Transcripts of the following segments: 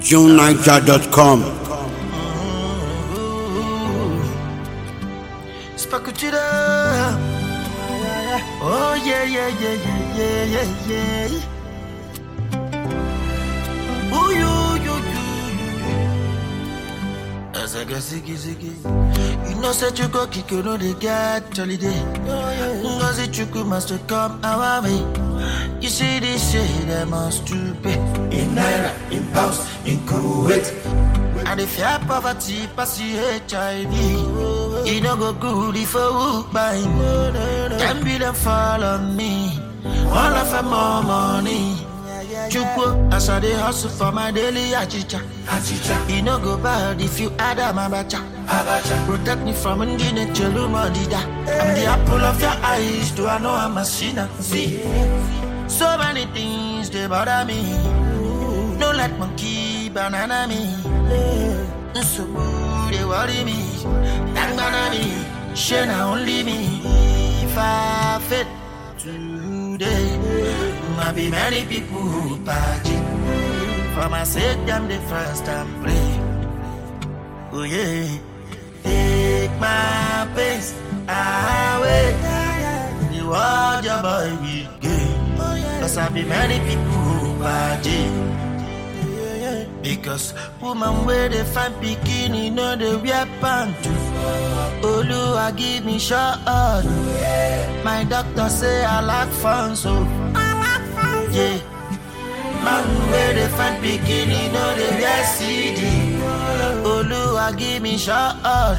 JuneNiger.com. Spakutida. Oh yeah yeah yeah yeah yeah yeah yeah. Ooh you you you you. As I get ziggy ziggy. You know said you go kick you know they get holiday. Ngozi Chukwu must come our way. You see this shit that must to pay. in Naira, in pounds, in Kuwait. And if fear poverty pass you HIV, you no go good if a hook by Ten billion fall on me, all of them more money. Chukwu, as I dey hustle for my daily achicha. Achicha, You no go bad if you add a mabacha. Abacha, Protect me from Ndine Chelumodida. I'm the apple of your eyes, do I know I'm a sinner? See, so many things they bother me. No let monkey banana me. So they worry me. Thank me. Share now only me. If I fit today, might be many people who party. For my sake, them the first time pray. Oh yeah. Take my pace away. The world your boy will gain. Cause I be many people who party. Because woman where they find bikini, know they wear pants. Oluwa give me short. My doctor say I lack funds, so yeah. Man where they find bikini, know they wear CD. Oluwa give me short.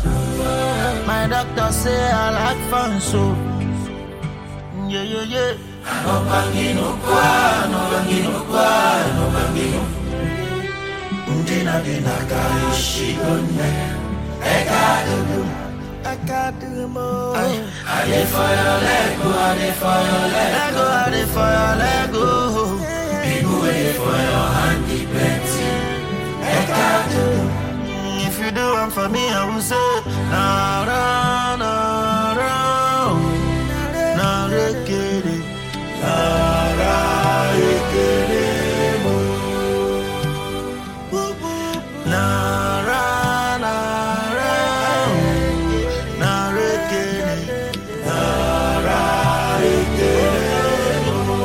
My doctor say I lack funds, so yeah, yeah, yeah. no bangino kwa, no bangino kwa, no bangino. Ndina dina kaishi donne, eka dudu. I got the more. I dey for your leg, go, I dey for your leg. Lego, I dey for your Lego. People wait for your hand, the plenty. Eka dudu. If you do one for me, I will say, na ra na ra, na rekere, na ra rekere mo. Na ra na ra, na rekere, na ra rekere mo.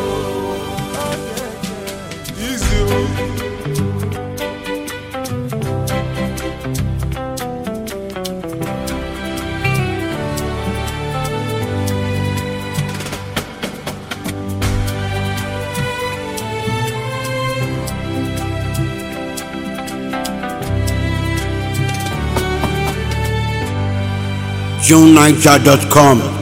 JuneNiger.com.